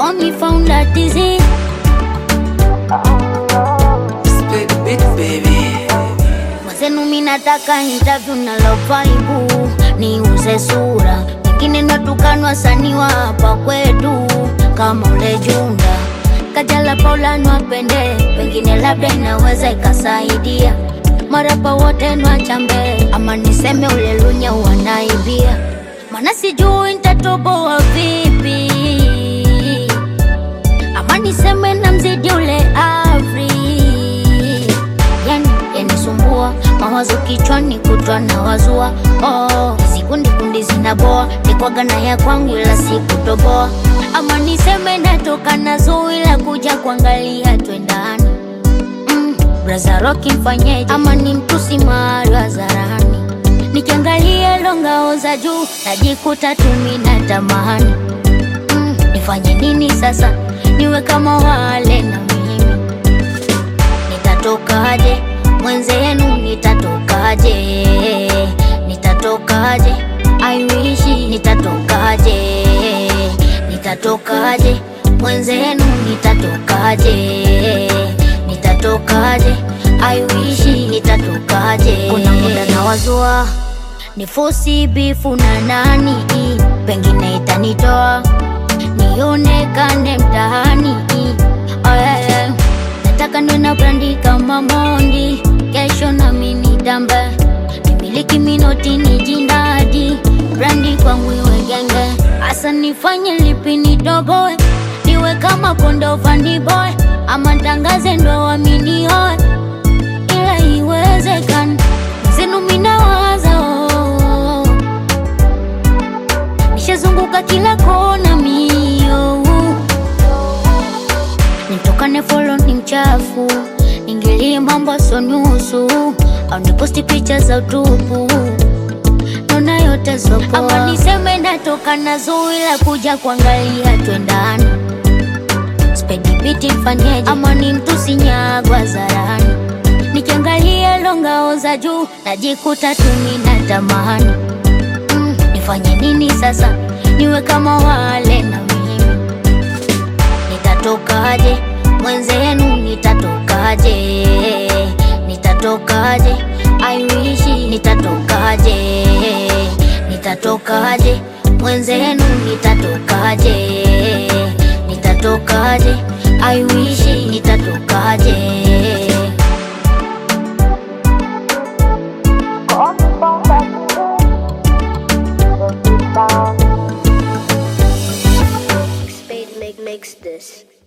Call me founder disease. Split bit baby. Mwenzenu mi nataka interview na lovaibu niuze sura, pengine natukana wasanii wa hapa kwetu kama ule Junda Kajala Paula nwapende, pengine labda inaweza ikasaidia marapa wote nwachambe, ama niseme ule Lunya wanaibia, mana sijui nitatoboa vipi, ama niseme na mzidi ule Afri yani yanisumbua mawazo kichwani kutwa na wazua oh, sikundi kundi zinaboa nikwaga na ya kwangu ila sikutoboa ama niseme natoka na zui la kuja kuangalia twendani mm, braza roki mfanyeje ama ni mtusi mahali hadharani nikiangalia longao za juu najikuta tumi na tamani mm, nifanye nini sasa niwe kama wale na mimi nitatokaje mwenzenu nitatokaje nitatokaje I wish nitatokaje nitatokaje mwenzenu nitatokaje nitatokaje I wish nitatokaje kuna muda na wazua ni fosi bifu na nani pengine itanitoa nionekane mtaani oh, yeah, yeah. nataka niwe na brandi kama Mondi, kesho nami nitambe, nimiliki minoti ni jindadi, brandi kwangu iwe genge, hasa nifanye lipi nidogoe, niwe kama kondo Vandy boy, ama ntangaze ndo waminioe, ila iwezekana zenu minawaza oh. nishazunguka kila kona mio nitokane folo ni mchafu ningilie mambo so nusu au niposti picha za utupu naona yote sopoa ama niseme natoka na zui la kuja kuangalia twendani spedi biti fanyeje ama ni mtusi nyagwa zarani nikiangalia longao za juu najikuta tumi na tamani mm, nifanye nini sasa niwe kama wale na mimi nitatokaje mwenzenu nitatokaje nitatokaje I wish nitatokaje nitatokaje mwenzenu nitatokaje nitatokaje I wish nitatokaje Spade make makes this.